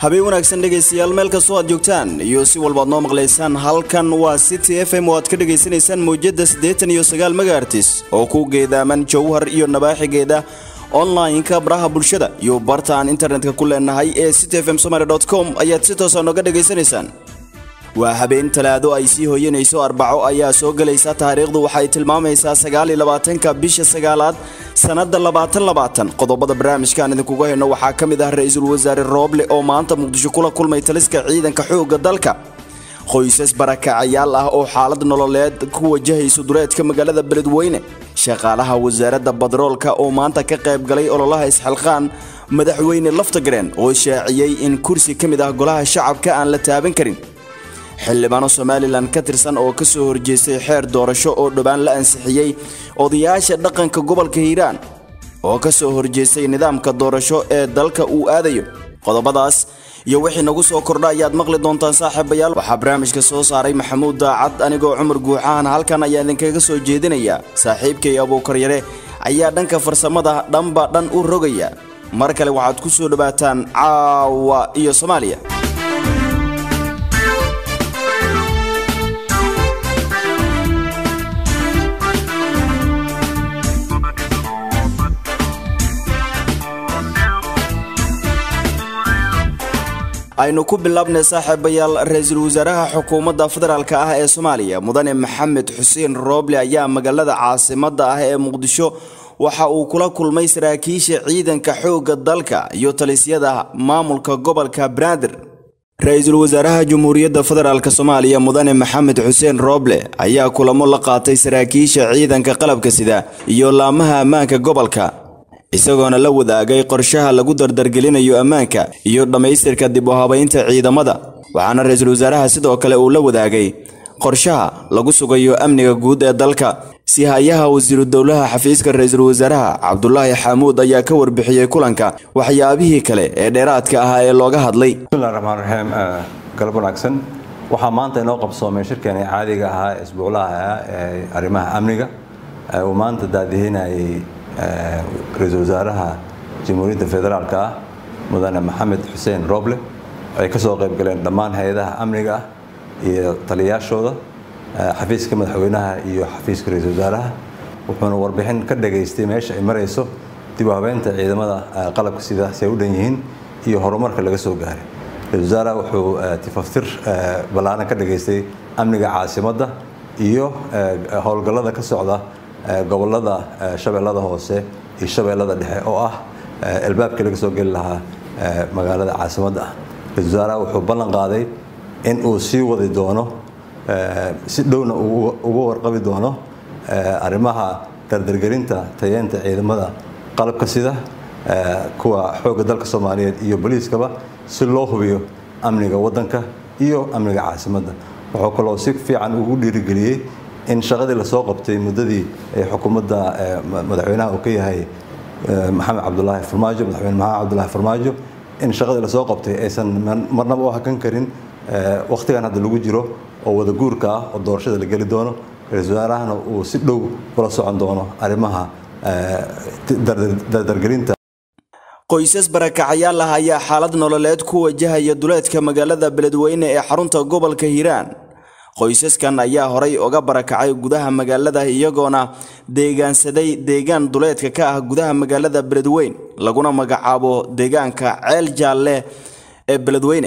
habeen wanaagsan dhegaystayaal meel kastoo aad joogtaan iyo si walbaad noo maqlaysaan halkan waa city f m oo aad ka dhegaysanaysaan mawjadda siddeetan iyo sagaal megaartis oo ku geedaaman jowhar iyo nabaaxigeeda online-ka baraha bulshada iyo barta aan internetka ku leenahay ee city f m somaly com ayaad si toosa nooga dhegaysanaysaan waa habeen talaado ay sii hoyanayso arbaco ayaa soo gelaysa taariikhdu waxay tilmaamaysaa sagaaliyo labaatanka bisha sagaalaad sannadda labaatan labaatan qodobada barnaamijkaan idinkuga hayno waxaa ka mid ah ra-iisul wasaare rooble oo maanta muqdisho kula kulmay taliska ciidanka xoogga dalka qoysas barakacayaal ah oo xaalad nololeed ku wajahayso dureedka magaalada beledweyne shaqaalaha wasaaradda badroolka oo maanta ka qayb galay ololaha isxilqaan madaxweyne laftagareen oo shaaciyey in kursi ka mid ah golaha shacabka aan la taaban karin xildhibaano somalilan ka tirsan oo ka soo horjeestay xeer doorasho oo dhowaan la ansixiyey odayaasha dhaqanka gobolka hiiraan oo ka soo horjeestay nidaamka doorasho ee dalka uu aadayo qodobadaas iyo wixii nagu soo kordha ayaad maqli doontaan saaxiibayaal waxaa barnaamijka soo saaray maxamuud daacad anigoo cumar guuxahan halkan ayaa idinkaga soo jeedinaya saaxiibkay abuukaryare ayaa dhanka farsamada dhanba dhan u rogaya mar kale waxaad ku soo dhowaataan caawa iyo soomaaliya aynu ku bilaabnay saaxiibayaal ra-iisul wasaaraha xukuumadda federaalk ah ee soomaaliya mudane maxamed xuseen rooble ayaa magaalada caasimada ah ee muqdisho waxa uu kula kulmay saraakiisha ciidanka xoogga dalka iyo talisyada maamulka gobolka banaadir ra-iisul wasaaraha jamhuuriyadda federaalk soomaaliya mudane maxamed xuseen rooble ayaa kulamo la qaatay saraakiisha ciidanka qalabka sida iyo laamaha ammaanka gobolka isagoona la wadaagay qorshaha lagu dardargelinayo ammaanka iyo dhammaystirka dib u habaynta ciidamada waxaana ra-iisul wasaaraha sidoo kale uu la wadaagay qorshaha lagu sugayo amniga guud ee dalka si-hayaha wasiiru dowlaha xafiiska ra-iisul wasaaraha cabdulaahi xaamuud ayaa ka warbixiyey kulanka waxyaabihii kale ee dheeraadka ahaa ee looga hadlay bismillahi raxmaan raxiim galab wanaagsan waxaa maanta inoo qabsoomay shirkeeni caadiga ahaa ee isbuuclaha ah ee arrimaha amniga uu maanta daadihinayay ra-iisul wasaaraha jamhuuriyadda federaalka ah mudane maxamed xuseen roble ay ka soo qayb galeen dhammaan hay-adaha amniga ah iyo taliyayaashooda xafiiska madaxweynaha iyo xafiiska ra-iisul wasaaraha wuxuuna warbixin ka dhageystay meesha ay marayso dib u habeynta ciidamada qalabka sida si ay u dhan yihiin iyo horumarka laga soo gaaray ra-isul wasaaraha wuxuu tifaftir ballaaran ka dhageystay amniga caasimadda iyo howlgallada ka socda gobolada shabeellada hoose iyo shabeellada dhexe oo ah albaabkii laga soo geli lahaa magaalada caasimadda ah ra-isul wasaaraha wuxuu ballan qaaday in uu sii wadi doono si dhowna uga warqabi doono arrimaha dardargelinta tayeenta ciidamada qalabka sida kuwa xoogga dalka soomaaliyeed iyo boliiskaba si loo hubiyo amniga waddanka iyo amniga caasimadda wuxuu kaloo si fiican ugu dhiirigeliyey in shaqadii lasoo qabtay muddadii ay xukuumadda madaxweynaha uu ka yahay maxamed cabdulaahi farmaajo madaxweyne maxamed cabdulaahi farmaajo in shaqadii lasoo qabtay aysan marnaba u hakan karin wakhtigan hadda lagu jiro oo wada guurka ah oo doorashada la geli doono ra-iisul wasaarahana uu si dhow kula socon doono arrimaha dardargelinta qoysas barakacayaal ah ayaa xaalad nololeed ku wajahaya duleedka magaalada beledweyne ee xarunta gobolka hiiraan qoysaskan ayaa horay uga barakacay gudaha magaalada iyagoona deegaansaday deegaan duleedka ka ah gudaha magaalada beledweyn laguna magacaabo deegaanka ceel jaalle ee beledweyne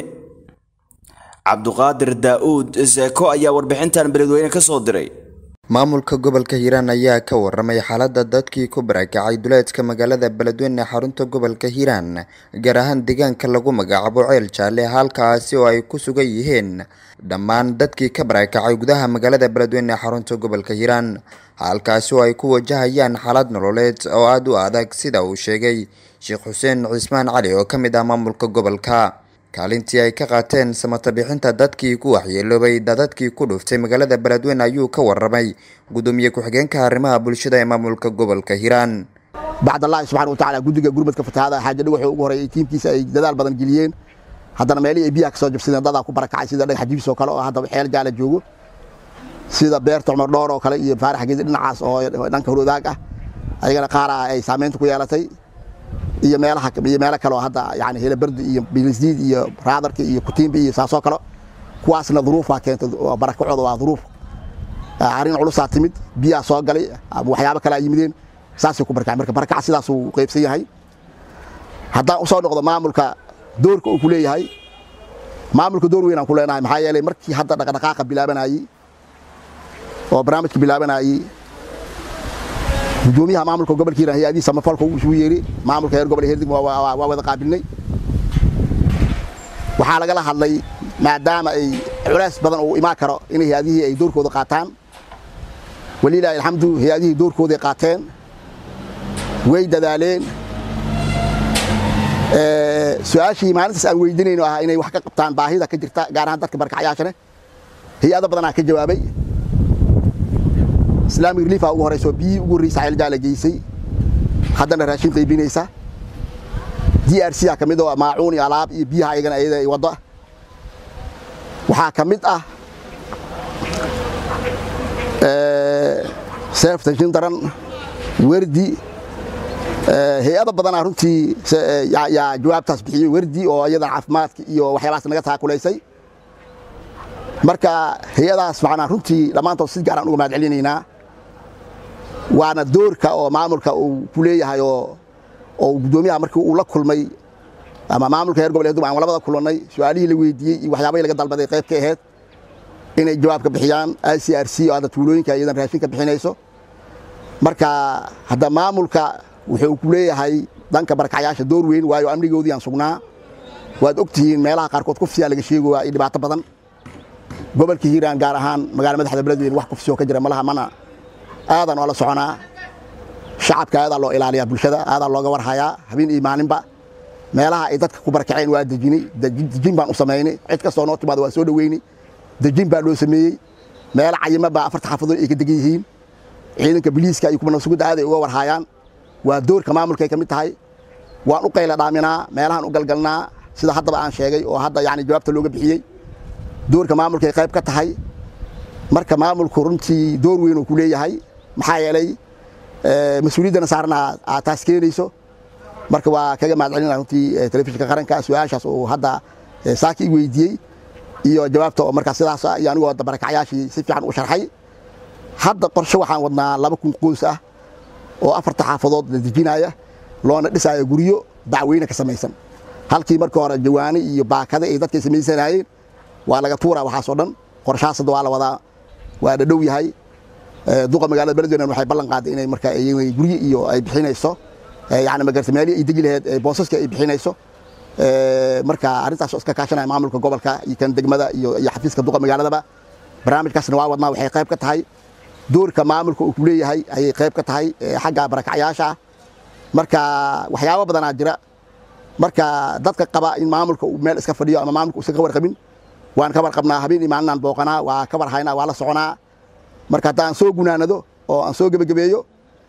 cabduqaadir daa-uud seeko ayaa warbixintan beledweyne ka soo diray maamulka gobolka hiiraan ayaa ka waramay xaaladda dadkii ku barakacay duleedka magaalada beledweyne ee xarunta gobolka hiiraan gaar ahaan deegaanka lagu magacaabo ceel jaalle halkaasi oo ay ku sugan yihiin dhammaan dadkii ka barakacay gudaha magaalada beledweyne ee xarunta gobolka hiiraan halkaasi oo ay ku wajahayaan xaalad nololeed oo aada u adag sida uu sheegay sheekh xuseen cismaan cali oo ka mid ah maamulka gobolka kaalintii ay ka qaateen samata bixinta dadkii ku waxyeeloobay dadadkii ku dhuftay magaalada beledweyne ayuu ka waramay gudoomiye ku-xigeenka arrimaha bulshada ee maamulka gobolka hiiraan bacdallaahi subxana wa tacala guddiga gurmadka fatahaada xaaja dhagaxuu ugu horeeyay tiimkiisa ay dadaal badan geliyeen haddana meelihii ay biyaha ka soo jabsadeen dadaa ku barakacay sida dhagax jibis oo kale oo hadda xeel jaala joogo sida beerta cumar dhoor oo kale iyo faarax geedi dhinacaas oo dhanka horwadaag ah ayagana qaar ah ay saamaynta ku yeelatay iyo meelaha iyo meelo kale oo hadda yani helabardi iyo bilisdiid iyo raadarka iyo kutiimbi iyo saasoo kale kuwaasna duruufaa keentay barakacooda waa duruuf arrin culusaa timid biyaa soo galay ama waxyaabo kale ay yimideen saasay ku barakacay marka barakaca sidaasuu qaybsan yahay haddaan usoo noqdo maamulka doorka uu ku leeyahay maamulka door weyn aan ku leenahay maxaa yeelay markii hadda dhaqdhaqaaqa bilaabanayey oo barnaamijka bilaabanayey gudoomiyaha maamulka gobolka hiiraan hay-adihiisa samafalka uu isugu yeeri maamulka heer gobol herdig waa wada qaabilnay waxaa lagala hadlay maadaama ay culays badan uu imaan karo in hay-adihii ay doorkooda qaataan walilaahi alxamdu hay-adihii doorkooday qaateen way dadaaleen su-aashii maalintaas aan weydiinayno ah inay wax ka qabtaan baahida ka jirta gaar ahaan dadka barkacyaashane hay-ado badanaa ka jawaabay islaamic reliifa ugu horeyso biyihii ugu horreysa ceeljaala geysay haddana raashin qaybinaysa d r c a ka mid oo maacuun iyo alaab iyo biyaha ayagana ayada ay waddo waxaa ka mid ah seefta jindaran werdi hay-ado badanaa runtii yaa jawaabtaas bixiyey werdi oo iyadan caafimaadka iyo waxyaabahaas naga taakulaysay marka hay-adahaas macnaa runtii dhammaantood si gaaraan uga mahad celinaynaa waana doorka oo maamulka uu ku leeyahay oo oo guddoomiyaha markii uu la kulmay ama maamulka heer gobol aan labada kulannay su-aalihii la weydiiyey iyo waxyaabahii laga dalbaday qayb ka ahayd inay jawaab ka bixiyaan i c r c oo hadda tuulooyinka iyadan raashin ka bixinayso marka hadda maamulka wuxuu ku leeyahay dhanka barkacyaasha door weyn waayo amnigoodii aan sugnaa waad og tihiin meelaha qaarkood kufsiyaa laga sheegoyaa iyo dhibaato badan gobolka hiiraan gaar ahaan magaala madaxda beledweyne wax kufsiyoo ka jira malaha mana aadan oo la soconaa shacabka aadaa loo ilaaliyaa bulshada aadaa looga warhayaa habeen iyo maalinba meelaha ay dadka ku barakaceen waa dejinay dejin baan u samaynay cid kastoo noo timaada waa soo dhoweynay dejin baa loo sameeyey meelo cayima baa afarta xaafadood ay ka degan yihiin ciidanka biliiska iyo kuwa nabsugudda aaday uga warhaayaan waa doorka maamulkay ka mid tahay waan u qayla dhaaminaa meelahaan u galgalnaa sida haddaba aan sheegay oo hadda yani jawaabta looga bixiyey doorka maamulkay qayb ka tahay marka maamulku runtii door weyn uu ku leeyahay maxaa yeelay mas-uuliyaddana saarna aad taas keenayso marka waa kaga mahad celinaa runtii telefishinka qaranka su-aashaas uu hadda saaki i weydiiyey iyo jawaabta oo markaa sidaas iyo anigoo hadda barakacyaashii si fiican u sharxay hadda qorshe waxaan wadnaa laba kun qoys ah oo afarta xaafadood la dejinaya loona dhisaayo guryo dacweyne ka samaysan halkii marka hore jawaani iyo baakade ay dadkay samaysanayeen waa laga tuuraa waxaasoo dhan qorshahaas hadda waa la wadaa waa dhadhow yahay duqa magaalada beledweyne waxay ballan qaaday inay marka guryo iyo ay bixinayso yani magarta meelihii ay deji laheyd boosaska ay bixinayso marka arrintaas oo iska kaashanaya maamulka gobolka iyo kan degmada iyo xafiiska duqa magaaladaba barnaamijkaasna waa wadnaa waxay qayb ka tahay doorka maamulka uu ku leeyahay ayay qayb ka tahay xagga barakacyaasha marka waxyaabo badanaa jira marka dadka qaba in maamulka uu meel iska fadhiyo ama maamulka uusan ka warqabin waan ka warqabnaa habeen iyo maalinaan booqanaa waa ka warhaynaa waa la soconaa marka haddaan soo gunaanado oo aan soo gebagabeeyo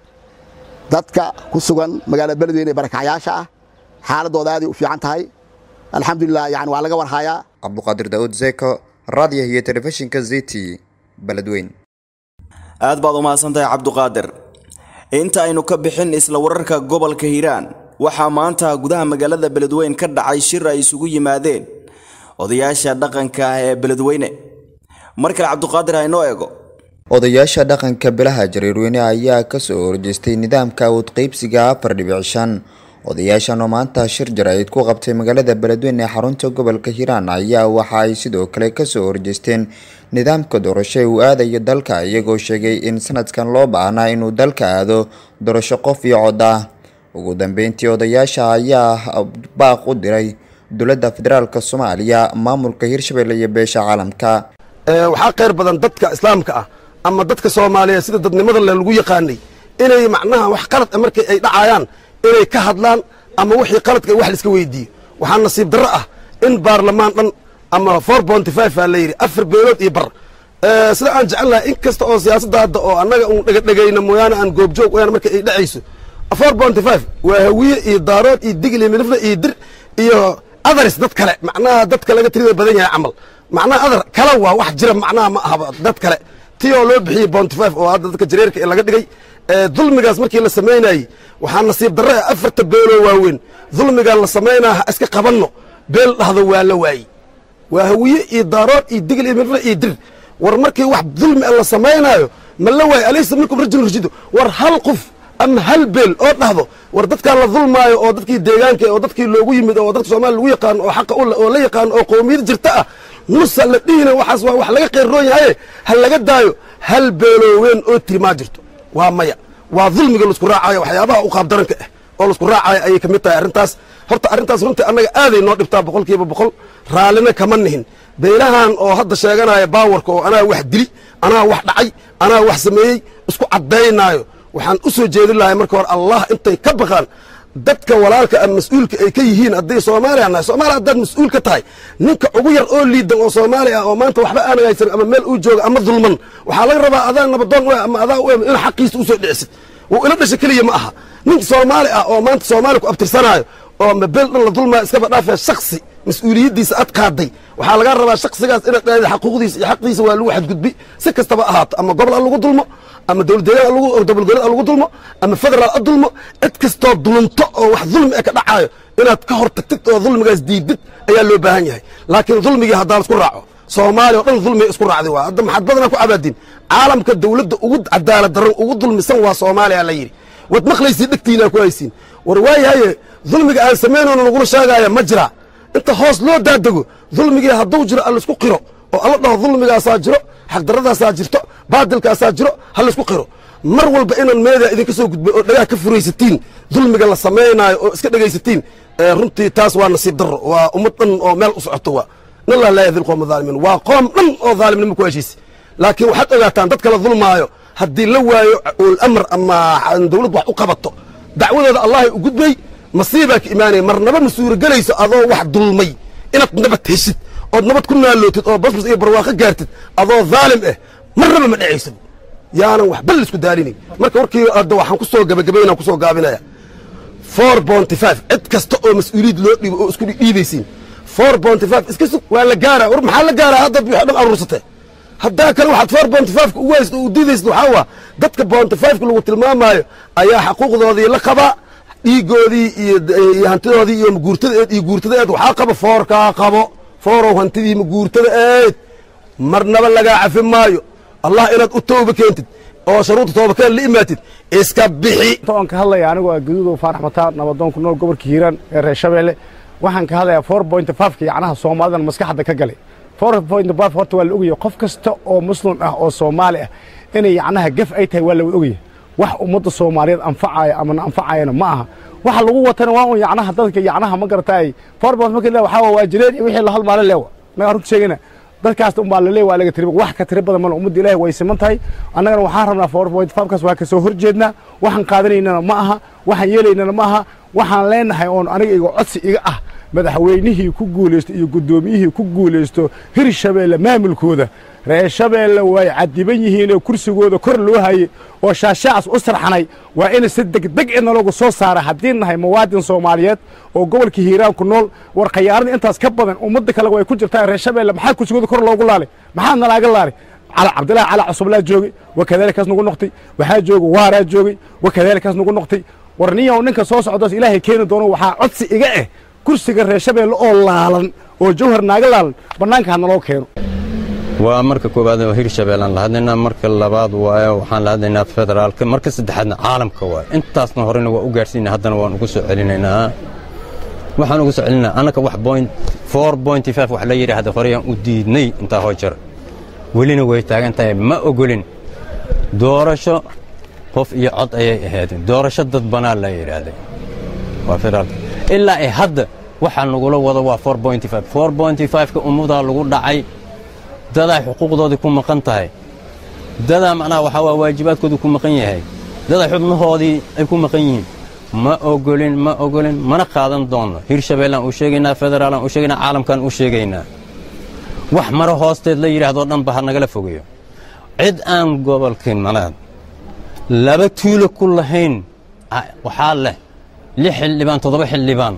dadka ku sugan magaalada beledweyne ee barakacyaasha ah xaaladooda aaday u fiican tahay alxamdulilah yani waa laga warhayaa cabduqaadir daawud zeko raadiyo iyo telefishinka ziti beledweyn aad baad u mahadsantahay cabduqaadir inta aynu ka bixin isla wararka gobolka hiiraan waxaa maanta gudaha magaalada beledweyn ka dhacay shir ay isugu yimaadeen odayaasha dhaqanka ah ee beledweyne mar kale cabduqaadir ha inoo eego odayaasha dhaqanka bilaha jariirweyne ayaa kasoo horjeestay nidaamka awood qeybsiga afar dhibic shan odayaashan oo maanta shir jaraa'id ku qabtay magaalada beledweyne ee xarunta gobolka hiiraan ayaa waxa ay sidoo kale kasoo horjeesteen nidaamka doorasho ee uu aadayo dalka iyagoo sheegay in sanadkan loo baahnaa inuu dalka aado doorasho qof iyo cod ah ugu dambeyntii odayaasha ayaa baaq u diray dowladda federaalka soomaaliya maamulka hirshabelle iyo beesha caalamka waxaa khayr badan dadka islaamka ah ama dadka soomaaliyeed sida dadnimada le lagu yaqaanay inay macnaha wax qalad a markay ay dhacayaan inay ka hadlaan ama wixii qaladka wax laiska weydiiyo waxaa nasiib darro ah in baarlamaan dhan ama four bonty five aa la yidhi afar beelood iyo bar sida aan jecel lahay in kasta oo siyaasadda hadda oo annaga uun dhegadhegayna mooyaane aan goobjoog wayaan marka ay dhacayso four bonty five waa hawiye iyo daarood iyo digl iyo midifle iyo dir iyo adaris dad kale macnaha dadka laga tirida badan yahay camal macnaha adar kala waa wax jira macnaha ma ahaba dad kale ti oo loo bixiyey bonty five oo hadda dadka jareerka laga dhigay dulmigaas markii la samaynayey waxaa nasiib darre ah afarta beeloo waaweyn dulmigaan la samaynaa ha iska qabanno beel dhahdo waa la waaye waa hawiye iyo daarood iyo digl iyo mirre iyo dir war markii wax dulmi a la samaynaayo ma la waaye alaysa minkum rajulun rashidu war hal qof ama hal beel oo dhahdo war dadkaa la dulmaayo oo dadkii deegaanka oo dadkii loogu yimid oo dadka soomaaliya lagu yaqaano oo xaqa oo la yaqaano oo qowmiyad jirta ah nusa la dhihina waxaas waa wax laga qeyrroon yahaye ha laga daayo hal beeloo weyn oo tiri maa jirto waa maya waa dulmiga laisku raacayo waxyaabaha u qaabdaranka ah oo laisku raacayo ayay ka mid tahay arrintaas horta arrintaas runtii annaga aaday noo dhibtaa boqol kiiba boqol raallina kama nihin beelahan oo hadda sheeganaya baawarka oo anaa wax dili anaa wax dhacay anaa wax sameeyey isku caddaynaayo waxaan u soo jeedin lahay marka hore allah intay ka baqaan dadka walaalka ama mas-uulka ay ka yihiin hadday soomaaliya nahay soomaaliya haddaad mas-uul ka tahay ninka ugu yar oo liidan oo soomaali ah oo maanta waxba aan haysan ama meel uu jooga ama dulman waxaa laga rabaa adaa nabadoon u ama adaa u in xaqiisa usoo dhicisid wuu ila dhasha keliya ma aha nin soomaali ah oo maanta soomaaliya ku abtirsanaayo oo ma beel dhan la dulmaayo iskaba dhaafee shaksi mas-uuliyaddiisa ad qaaday waxaa laga rabaa shaksigaas inaad dhahda xaquuqdiisa iyo xaqiisa waa lagu xadgudbi si kastaba ahaato ama gobol ha lagu dulmo ama dowladdeegaan gobolgoleed ha lagu dulmo ama federaal ha dulmo cid kastoo dulunto oo wax dulmi e ka dhacaayo inaad ka hor tagtid oo dulmigaas diidid ayaa loo baahan yahay laakiin dulmigii haddaa laisku raaco soomaaliya o dhan dulmiga isku raacday waa hadda maxaad badanaa ku cabaadin caalamka dawladda ugu cadaalad daran ugu dulmisan waa soomaaliya la yidhi waad maqlaysiin dhegtiinaa ku haysiin war waayahaye dulmiga aan samaynoono lagula sheegaaya ma jira inta hoos loo daadego dulmigii hadduu jiro allaisku qiro oo alla dhaho dulmigaasaa jiro xaqdarradaasaa jirto baadilkaasaa jiro ha laisku qiro mar walba inaan meedaa idinka soo gudbay oo dhagaha ka furaysatiin dulmiga la samaynaayo oo iska dhegaysatiin runtii taas waa nasiib darro waa ummad dhan oo meel u socoto waa nallah laa yahdi lqowma dhaalimiin waa qoom dhan oo dhaalimnimo ku heshiisa laakiin waxaad ogaataan dadka la dulmaayo haddii la waayo ulamar ama dawlad wax u qabato dacwadooda allahay u gudbay masiibaa ka imaanaya marnaba ma suuragelayso adoo wax dulmay inaad nabad heshid ood nabad ku naalootid oo basbas iyo barwaaqo gaartid adoo dhaalim ah marnaba ma dhacayso yaanan waxba laisku daalinayn marka warkii hadda waxaan ku soo gabagabaynaan ku soo gaabinaya four bonty five cid kasta oo mas-uuliyad loo dhiibo oo isku dhiibaysiin four bonty five iska sug waa la gaaraa war maxaa la gaaraa haddaad wixii dhan aruursatee haddaa kale waxaad four bonty fiveka ugu haysta u diidaysid waxaa waa dadka bonty fiveka lagu tilmaamaayo ayaa xaquuqdoodii la qabaa dhiigoodii iyo hantidoodii iyo maguurtadaeed iyo guurtadaeed waxaa qaba foorkaa qabo foorow hantidii maguurtada eed marnaba lagaa cafi maayo allah inaad u tooba keentid oo sharuudda toobakeen la imaatid iska bixi aan ka hadlaya anigu waa gaduudow faarax mataan nabadoon ku nool gobolka hiiraan ee reer shabeelle waxaan ka hadlayaa four point fiveka yacnaha soomaalidan maskaxda ka galay four point five horta waa la ogaya qof kasta oo muslim ah oo soomaali ah inay yacnaha gef ay tahay waa la wada ogaya wax ummadda soomaaliyeed anfacaya amana anfacayana ma aha waxa lagu watana waa un yacnaha dadka yacnaha ma garataay four point marka le waxaa waa jireen iyo wixii la halmaale leewa naga runta sheegayna dadkaas unbaa laleey waa laga tiri wax ka tiri badan male ummadda ilaahi way siman tahay annagana waxaan rabnaa four point five kaas waa ka soo horjeednaa waxaan qaadanaynana ma aha waxaan yeelaynana ma aha waxaan leenahay oon aniga iga codsi iga ah madaxweynihii ku guulaysto iyo guddoomiyihii ku guulaysto hirshabeelle maamulkooda reer shabeelle way cadiban yihiinoo kursigooda kor loo hayey oo shaashaacaas u sarxanay waa in si degdeg ina lagu soo saara haddii nahay muwaadin soomaaliyeed oo gobolka hiiraan ku nool war khayaarada intaas ka badan ummadda kale way ku jirtaa reer shabeelle maxaa kursigooda kor loogu laalay maxaa nalaaga laalay cabdillahi cali cusublaa joogay wakadaalikaas nagu noqtay waxaa joogay waaraa joogay wakadaalikaas nagu noqtay war niyow ninka soo socdaas ilaahay keeni doono waxaa codsi iga ah kursiga reer shabeelle oo laalan oo jawhar naaga laalan bannaanka ha naloo keeno waa marka koowaad oo hirshabeellaan la hadlaynaa marka labaad waaye waxaan la hadlaynaa federaalka marka saddexaadna caalamka waaye intaasna horena waa u gaadhsiina haddana waan ugu soo celinaynaa waxaan ugu soo celinaa annaka wax point four pointy five wax la yidhaahda horeyaan u diidnay intaa hoo jar welina way taagan tahay ma ogolin doorasho qof iyo cod ayay ahaydeen doorasho dad banaa la yidhaahday waa federaalka ilaa ay hadda waxaa nagula wado waa four pointy five four pointy five-ka ummadaa lagu dhacay dadaa xuquuqdoodii ku maqan tahay dadaa macnaha waxaa waa waajibaadkoodii ku maqan yahay dadaa xubnahoodii ay ku maqan yihiin ma ogolin ma ogolin mana qaadan doonno hirshabeellaan u sheegaynaa federaalaan u sheegaynaa caalamkaan u sheegaynaa wax maro hoosteed la yidhaahdoo dhanba ha nagala fogeeyo cid aan gobolkii malaad laba tuulo ku lahayn waxaa leh lix xildhibaan toddoba xildhibaan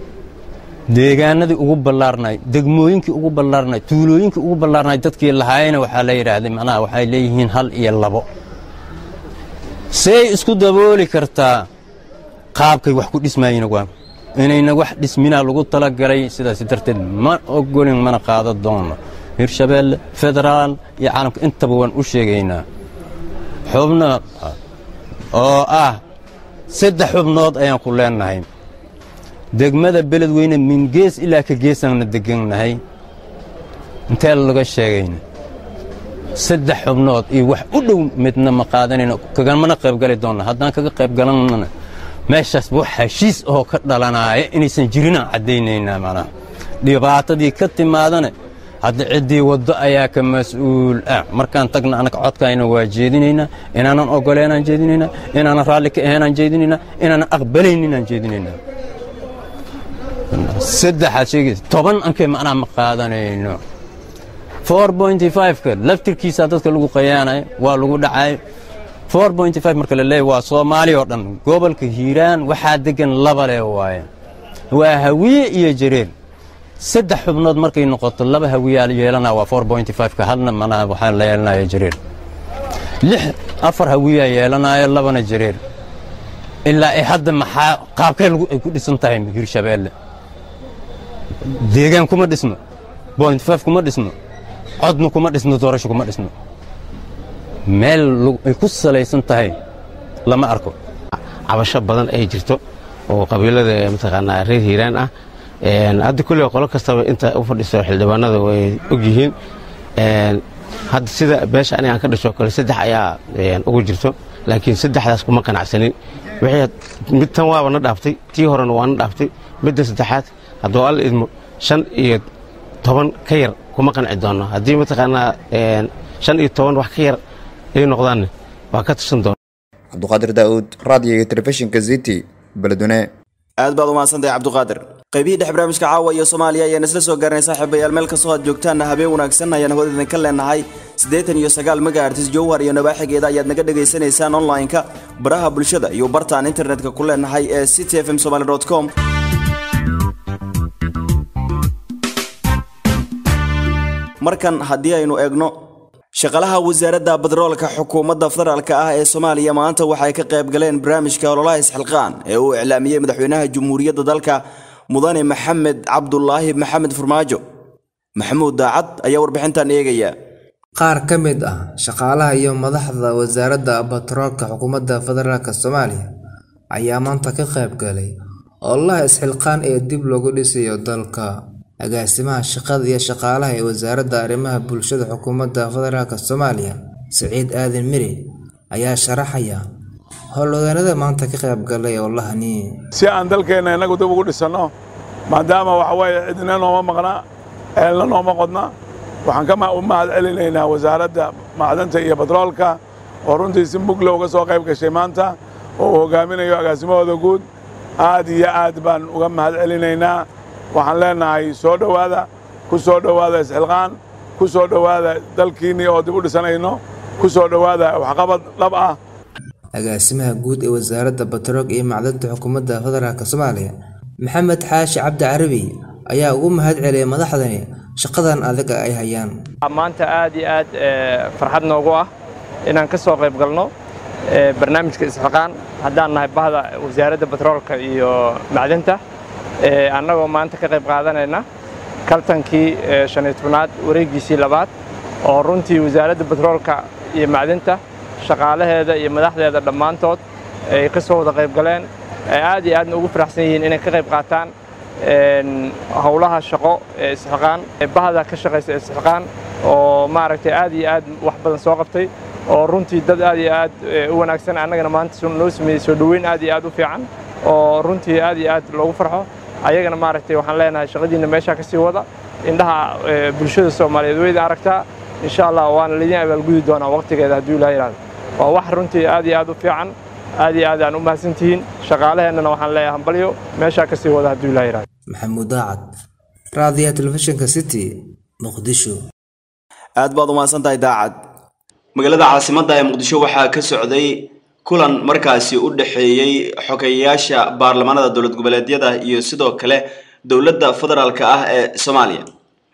deegaanadii ugu ballaarnay degmooyinkii ugu ballaarnay tuulooyinkii ugu ballaarnay dadkii lahaayena waxaa la yidhaahday macnaha waxay leeyihiin hal iyo labo say isku dabooli kartaa qaabkay wax ku dhismaayeen waa inayna wax dhisminaa lagu talagalay sidaas darteed ma ogolin mana qaada doono hirshabeelle federaal iyo caalamka intaba waan u sheegaynaa xubno oo ah saddex xubnood ayaan ku leennahay degmada beledweyne min gees ilaa ka geesaanna degannahay intee laga sheegayna saddex xubnood iyo wax u dhow midna ma qaadanayno kagamana qaybgali doonna haddaan kaga qaybgalannana meeshaas wax heshiis oo ka dhalanaaya inaysan jirinaan caddaynaynaa macnaha dhibaatadii ka timaadana hadda ciddii waddo ayaa ka mas-uul ah markaan tagna annaga codkaayna waa jeedinaynaa inaanan oggoleenaan jeedinaynaa inaanan raalli ka ahaynaan jeedinaynaa inaanan aqbalayninaan jeedinaynaa saddexaad sheegaysa toban ankay macnaha ma qaadanayno four pointy five-ka laftirkiisaa dadka lagu qayaanayo waa lagu dhacayo four pointy five marka la leeyahy waa soomaali oo dhan gobolka hiiraan waxaa degan laba lee waaye waa hawiye iyo jareer saddex xubnood markay noqoto laba hawiyaa yeelanaya waa four pointy five-ka hadna manaha waxaa la yeelanaya jareer lix afar hawiyaa yeelanaya labana jareer ilaa ay hadda maxaa qaabkee ay ku dhisan tahay hirshabeelle deegaan kuma dhisno point five kuma dhisno codna kuma dhisno doorasho kuma dhisno meel ay ku salaysan tahay lama arko cabasho badan ay jirto oo qabiilada mataqaanaa reer hiiraan ah hadda kulley qolo kastaba inta u fadhiso xildhibaanada way og yihiin hadda sida beesha aniga aan ka dhasho kale saddex ayaa ugu jirto laakiin saddexdaas kuma qanacsanin mid tan waaba na dhaaftay tii horena waa na dhaaftay midda saddexaad hadduu alla idmo shan iyo toban ka yar kuma qanci doonno haddii mataqaanaa shan iyo toban wax ka yar ay noqdaanne waa ka tirsan doona cabduqaadir daa'uud raadiyoga telefishinka city beledweyne aad baad umahadsantahay cabduqaadir qaybihii dhex barnaamijka caawa iyo soomaaliya ayaan isla soo gaarnay saaxiibayaal meel kastoo aad joogtaanna habeen wanaagsan ayaan hawada idinka leenahay siddeetan iyo sagaal megahertis jowhar iyo nabaaxigeeda ayaad naga dhegaysanaysaan online-ka baraha bulshada iyo bartaan internetka ku leenahay ee city f m somaly com markan haddii aynu eegno shaqalaha wasaaradda badroolka xukuumadda federaalk ah ee soomaaliya maanta waxay ka qayb galeen barnaamijka ololaha isxilqaan ee uu iclaamiyey madaxweynaha jamhuuriyadda dalka mudane maxamed cabdulaahi maxamed farmaajo maxamuud daacad ayaa warbixintan eegaya qaar ka mid ah shaqaalaha iyo madaxda wasaaradda batroolka xukuumadda federaalk soomaaliya ayaa maanta ka qayb galay ololaha isxilqaan ee dib loogu dhisayo dalka agaasimaha shaqada iyo shaqaalaha ee wasaaradda arrimaha bulshada xukuumadda federaalk soomaaliya siciid aadan miri ayaa sharaxaya howlwadeennada maanta ka qayb galay ololahani si aan dalkeenna innagu dib ugu dhisanno maadaama waxa weeye cidina nooma maqna eelna nooma qodna waxaan ka u mahad celinaynaa wasaaradda macdanta iyo batroolka oo runtii si mugla uga soo qayb gashay maanta oo uu hogaaminayo agaasimahooda guud aad iyo aad baan uga mahad celinaynaa waxaan leennahay soo dhowaada ku soo dhowaada isxilqaan ku soo dhowaada dalkiinnii oo dib u dhisanayno ku soo dhowaada waxqabad dhab ah agaasimaha guud ee wasaaradda batroog iyo macdanta xukuumadda federaalk soomaaliya maxamed xaashi cabdi carabi ayaa ugu mahad celiyay madaxdani shaqadan adiga ay hayaan maanta aad iyo aad farxad noogu ah inaan ka soo qayb galno barnaamijka isxilqaan haddaan nahay bahda wasaaradda batroolka iyo macdanta annagoo maanta ka qayb qaadanayna kaltankii shan iyo tobnaad wareeggiisii labaad oo runtii wasaaradda batroolka iyo macdinta shaqaalaheeda iyo madaxdeeda dhammaantood ay ka soo wada qayb galeen ay aad iyo aadna ugu faraxsan yihiin inay ka qayb qaataan howlaha shaqo ee isxilqaan bahda ka shaqaysa isxilqaan oo maaragtay aad iyo aad wax badan soo qabtay oo runtii dad aad iyo aad u wanaagsan annagana maanta noo sameeyey soo dhoweyn aad iyo aad u fiican oo runtii aad iyo aad loogu farxo ayagana maaragtay waxaan leenahay shaqadiinna meeshaa ka sii wada indhaha bulshada soomaaliyeed weyda aragtaa insha allah waana laydin abaalgudi doonaa waqtigeeda hadduu ilaha yidhahdo waa wax runtii aad iyo aad u fiican aad iyo aad aan u mahadsantihiin shaqaalaheennana waxaan leeyahay hambalyo meeshaa ka sii wada hadduu ilaha yidhahdo maxamuud daacad raadiyaha telefishinka city muqdisho aad baad umahadsan tahay daacad magaalada caasimadda ee muqdisho waxaa ka socday kulan markaasi u dhexeeyey xogeyayaasha baarlamaanada dowlad goboleedyada iyo sidoo kale dowladda federaalk ah ee soomaaliya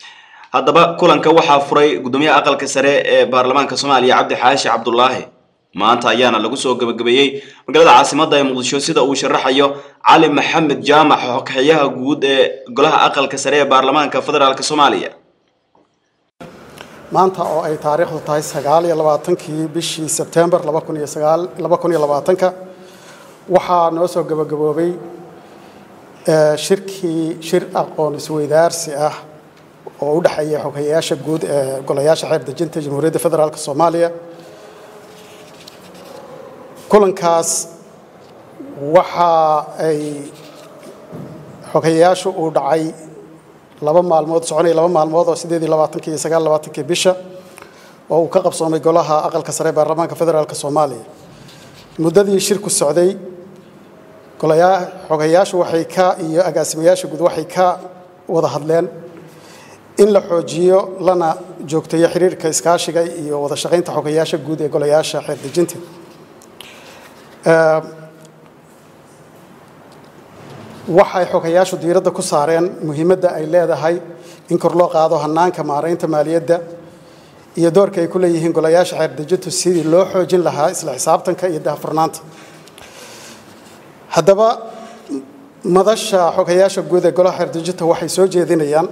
haddaba kulanka waxaa furay gudoomiyaha aqalka sare ee baarlamaanka soomaaliya cabdi xaashi cabdulaahi maanta ayaana lagu soo gabagabeeyey magaalada caasimadda ee muqdisho sida uu sharaxayo cali maxamed jaamac xogxeyaha guud ee golaha aqalka sare ee baarlamaanka federaalk soomaaliya maanta oo ay taariikhdu tahay sagaal iyo labaatankii bishii sebtembar laba kun iyo sagaal laba kun iyo labaatanka waxaa noo soo gabagaboobay shirkii shir aqoon isweydaarsi ah oo u dhexeeya xoghayaasha guud ee golayaasha xeer dejinta jamhuuriyadda federaalk soomaaliya kulankaas waxa ay xoghayaashu uu dhacay laba maalmood soconaya laba maalmood oo sideed iyo labaatankii iyo sagaal labaatankii bisha oo uu ka qabsoomay golaha aqalka sare ee baarlamaanka federaalk soomaaliya muddadii shirku socday golayaa xogayaashu waxay ka iyo agaasimayaasha guud waxay ka wada hadleen in la xoojiyo lana joogteeyo xiriirka iskaashiga iyo wada shaqaynta xogayaasha guud ee golayaasha xeer dejinta waxay xogayaashu diiradda ku saareen muhiimadda ay leedahay in kor loo qaado hanaanka maaraynta maaliyadda iyo doorka ay ku leeyihiin golayaasha xeer dejintu sidii loo xoojin lahaa isla xisaabtanka iyo daahfurnaanta haddaba madasha xogayaasha guud ee golaha xeer dejinta waxay soo jeedinayaan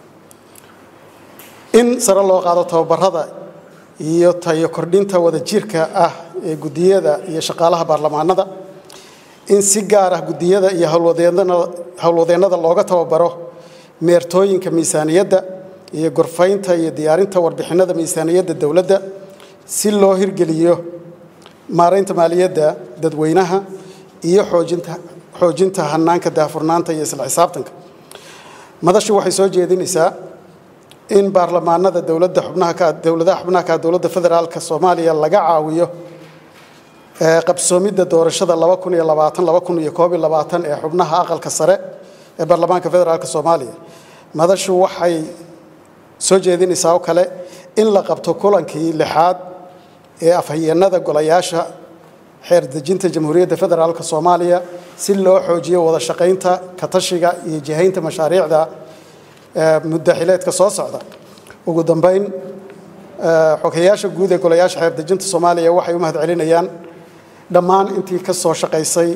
in sare loo qaado tababarada iyo tayo kordhinta wadajirka ah ee guddiyada iyo shaqaalaha baarlamaanada in si gaar ah guddiyada iyo howlwadeennada looga tababaro meertooyinka miisaaniyadda iyo gorfaynta iyo diyaarinta warbixinada miisaaniyadda dowladda si loo hirgeliyo maaraynta maaliyadda dadweynaha iyo xoojinta xoojinta hanaanka daahfurnaanta iyo isla xisaabtanka madashu waxay soo jeedinaysaa in baarlamaanada dowladda xubnaha ka dowladaha xubnaha ka dowladda federaalka soomaaliya laga caawiyo qabsoomidda doorashada laba kun iyo labaatan laba kun iyo koob iyo labaatan ee xubnaha aqalka sare ee baarlamaanka federaalka soomaaliya madashu waxay soo jeedinaysaa oo kale in la qabto kulankii lixaad ee afhayeenada golayaasha xeer dejinta jamhuuriyadda federaalka soomaaliya si loo xoojiyo wada shaqaynta katashiga iyo jihaynta mashaariicda muddaxileedka soo socda ugu dambeyn xogayaasha guud ee golayaasha xeer dejinta soomaaliya waxay u mahad celinayaan dhammaan intii ka soo shaqaysay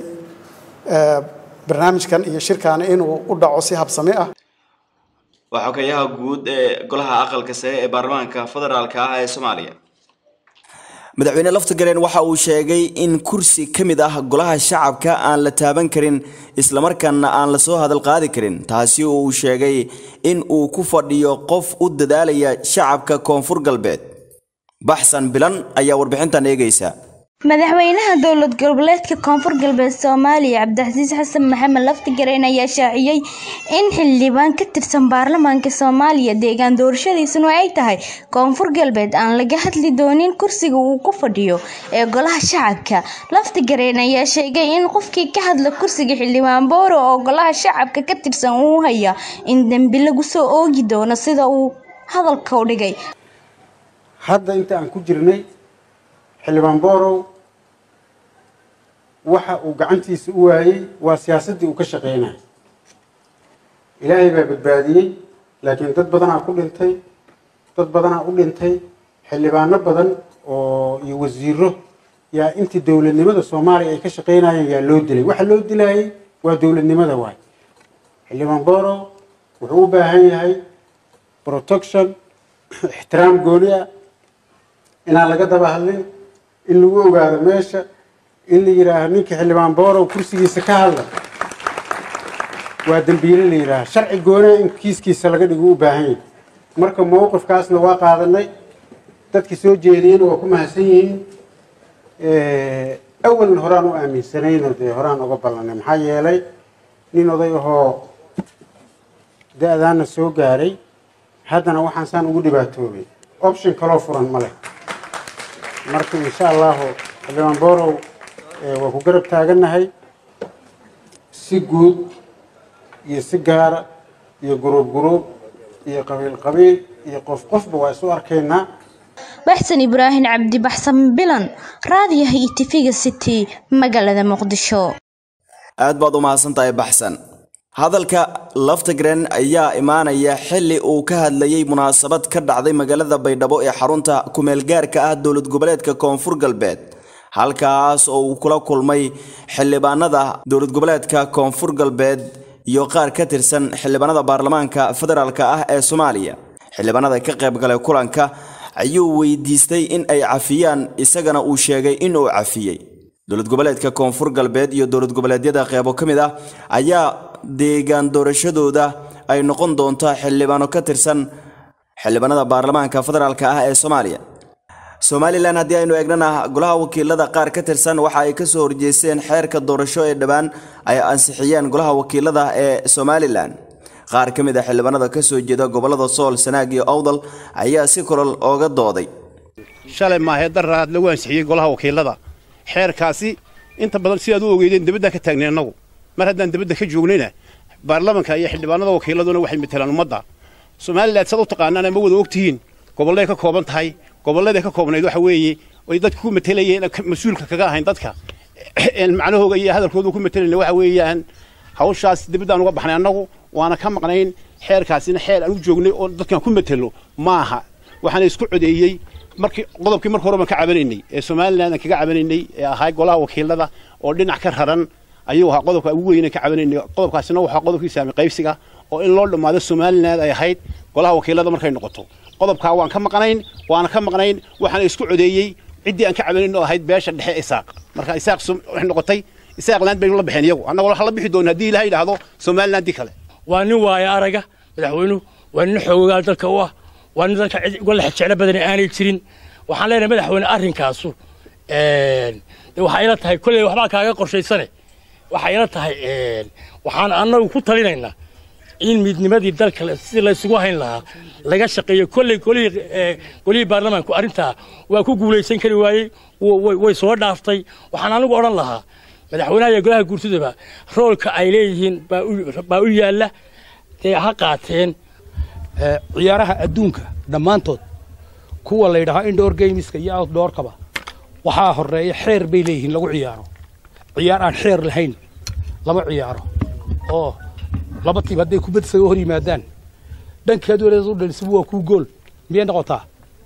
barnaamijkan iyo shirkan inuu u dhaco si habsami ah waa xogayaha guud ee golaha aqalka sare ee baarlamaanka federaalk ah ee soomaaliya madaxweyne laftigareen waxa uu sheegay in kursi ka mid ah golaha shacabka aan la taaban karin islamarkaana aan lasoo hadal qaadi karin taasi oo uu sheegay in uu ku fadhiyo qof u dadaalaya shacabka koonfur galbeed baxsan bilan ayaa warbixintan eegaysa madaxweynaha dowlad goboleedka koonfur galbeed soomaaliya cabdixasiis xasan maxamed laftigareen ayaa shaaciyey in xildhibaan ka tirsan baarlamaanka soomaaliya deegaan doorashadiisuna ay tahay koonfur galbeed aan laga hadli doonin kursiga uu ku fadhiyo ee golaha shacabka laftigareen ayaa sheegay in qofkii ka hadla kursiga xildhibaan booro oo golaha shacabka ka tirsan uu haya in dembi lagu soo oogi doono sida uu hadalka u dhigay hadda inta aan ku jirnay xildhibaan boorow waxa uu gacantiisa u waayey waa siyaasaddii uu ka shaqaynaya ilaahay baa badbaadiyey laakiin dad badanaa ku dhintay dad badanaa u dhintay xildhibaano badan oo iyo wasiiro yaa intii dowladnimada soomaaliya ay ka shaqaynayeen yaa loo dilay waxa loo dilayay waa dowladnimada waay xildhibaan boorow wuxuu u baahan yahay protection ixtiraam gooni ah inaan laga daba hadlin in lagu ogaado meesha in la yidhaaho ninka xildhibaan boorow kursigiisa ka hadla waa dembiile la yidhaaha sharci goonaa in kiiskiisa laga dhigo u baahan yahay marka mowqifkaasna waa qaadanay dadkii soo jeediyena waa ku mahadsan yihiin awalna horaan u aaminsanayno dee horaan uga ballanay maxaa yeelay nin oday ahoo da-daana soo gaaray haddana waxaan saan ugu dhibaatoobay option kaloo furan ma leh marka insha allahu xildhibaan boorow waa ku garab taagannahay si guud iyo si gaara iyo guruub guruub iyo qabiil qabiil iyo qof qofba waa isu arkaynaa baxsan ibraahim cabdi baxsan bilan raadiyaha iyo tifiga city magaalada muqdisho aad baad u mahadsan tahay baxsan hadalka laftigren ayaa imaanaya xilli uu ka hadlayay munaasabad ka dhacday magaalada baydhabo ee xarunta kumeelgaarka ah dowlad goboleedka koonfur galbeed halkaas oo uu kula kulmay xildhibaanada dowlad goboleedka koonfur galbeed iyo qaar ka tirsan xildhibaanada baarlamaanka federaalk ah ee soomaaliya xildhibaanada ka qayb galay kulanka ayuu weydiistay in ay cafiyaan isagana uu sheegay in uu cafiyey dowlad goboleedka koonfur galbeed iyo dowlad goboleedyada qeybo ka mid ah ayaa deegaan doorashadooda ay noqon doontaa xildhibaano ka tirsan xildhibaanada baarlamaanka federaalk ah ee soomaaliya somalilan haddii aynu eegnana golaha wakiilada qaar ka tirsan waxa ay kasoo horjeesteen xeerka doorasho ee dhowaan ay ansixiyeen golaha wakiilada ee somalilan qaar ka mid a xildhibaanada kasoo jeeda gobolada sool sanaag iyo awdal ayaa si kolol ooga dooday shalay maahee daraad lagu ansixiyey golaha wakiilada xeerkaasi inta badan sidaad u ogeydeen dibadda ka taagnay annagu mar haddaan dibadda ka joognayna baarlamanka iyo xildhibaanada wakiiladuna waxay matelaan ummadda somalilan saad u taqaanaan ama wada ogtihiin gobolleay ka kooban tahay gobolladay ka koobnayd waxa weeye ay dadka ku matelayeen mas-uulka kaga ahayn dadka macnahooga iyo hadalkooda ku matelayna waxa weeyaan hawshaas dibaddaan uga baxnay annagu waana ka maqnayn xeerkaasina xeer aan u joognay oo dadkan ku matelo ma aha waxaana isku codeeyey markii qodobkii marka hore baan ka cabanaynay ee somaliland aan kaga cabanaynay ee ahaa golaha wakiilada oo dhinac ka raran ayuu ahaa qodobka ugu weyne ka cabanaynay qodobkaasina waxaa qodobkii saami qaybsiga oo in loo dhammaado somaliland ay ahayd golaha wakiilada markay noqoto qodobkaa waan ka maqnayn waana ka maqnayn waxaana isku codeeyey ciddii aan ka cabanayn oo ahayd beesha dhexe isaaq marka isaaq waxay noqotay isaaqland baynu la baxeen iyagu annagoo waxaa la bixi doona haddii ilaha yidhaahdo somalilandii kale waa nin waaya araga madaxweynuhu waa nin xoogaa dalka u ah waa nin dalka cid uga lex jeclo badan aanay jirin waxaan leenahay madaxweyne arrinkaasu de waxay ila tahay kolley waxbaa kaaga qorshaysane waxay ila tahay waxaan annagu ku talinaynaa in midnimadii dalka si laysugu hayn lahaa laga shaqeeyo kolley golihii golihii baarlamaanku arrintaa waa ku guulaysan kari waayey way soo dhaaftay waxaan anigu odhan lahaa madaxweynaha iyo golaha guurtidaba roolka ay leeyihiin baa u yaalla dee ha qaateen ciyaaraha adduunka dhammaantood kuwa la yidhaahaa indoor gameska iyo outdoorkaba waxaa horeeya xeer bay leeyihiin lagu ciyaaro ciyaar aan xeer lahayn lama ciyaaro oo laba tiib hadday kubad isaga hor yimaadaan dhankeed waleed u dhalisibu waa kuu gool miyay noqotaa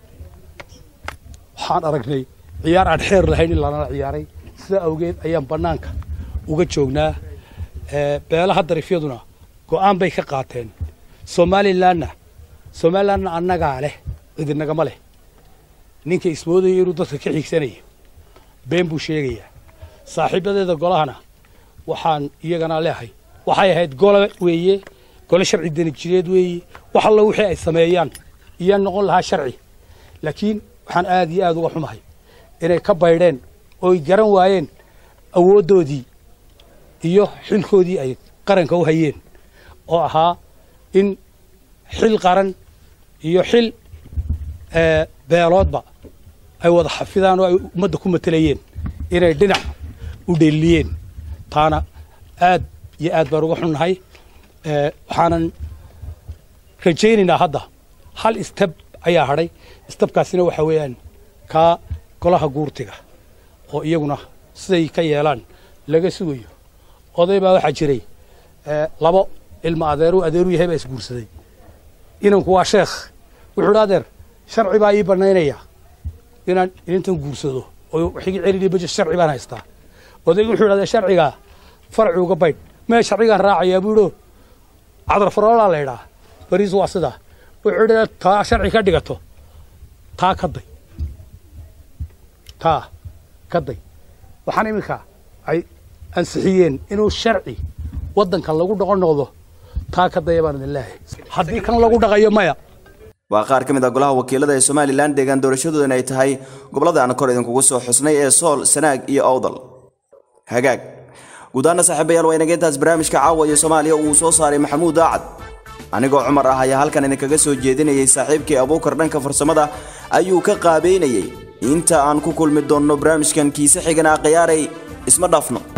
waxaan aragnay ciyaar aan xeer lahayn in lanala ciyaaray sidaa awgeed ayaan bannaanka uga joognaa beelaha darifyaduna go'aan bay ka qaateen somalilanna somalilanna annagaa leh cidinagama leh ninka ismoodaya inuu dadka ka xiigsanaya been buu sheegayaa saaxiibadeeda golahana waxaan iyagana leehay waxay ahayd gole weeye gole sharci denijireed weeye wax allo wixii ay sameeyaan iyaa noqon lahaa sharci laakiin waxaan aad iyo aad uga xumahay inay ka baydheen ooy garan waayeen awooddoodii iyo xilkoodii ay qaranka u hayeen oo ahaa in xil qaran iyo xil beeloodba ay wada xafidaan oo ay ummadda ku matelayeen inay dhinac u dheeliyeen taana aad iyo aad baan uga xunnahay waxaanan rajaynaynaa hadda hal istab ayaa hadhay istabkaasina waxaa weeyaan kaa golaha guurtiga oo iyaguna siday ka yeelaan laga sugayo oday baa waxaa jiray labo ilma adeeru adeeru yahay baa isguursaday inanku waa sheekh wuxuu idhi adeer sharci baa ii bannaynaya inaan inintan guursado oo wixii celini baje sharci baan haystaa odaygu wuxuu idhahdee sharcigaa farci uga baydh mee sharcigaan raacayaa buu idho cadar faroolaa la idhaa bariis waa sidaa wuxuu idhi taa sharci ka dhigato taa ka day taa ka day waxaan iminka ay ansixiyeen inuu sharci waddanka lagu dhaqon noqdo taa ka daya baan idin leehay haddii kan lagu dhaqayo maya waa qaar ka mid ah golaha wakiilada ee somalilan deegaan doorashadoodan ay tahay gobollada aan kor idinkugu soo xusnay ee sool sanaag iyo awdal hagaag guudaana saaxiibayaal waa inaga intaas barnaamijka caawa iyo soomaaliya uu soo saaray maxamuud daacad anigoo cumar ah ayaa halkan idinkaga soo jeedinayay saaxiibkii abuukar dhanka farsamada ayuu ka qaabeynayay inta aan ku kulmi doonno barnaamijkan kiise xigana khiyaaray isma dhaafno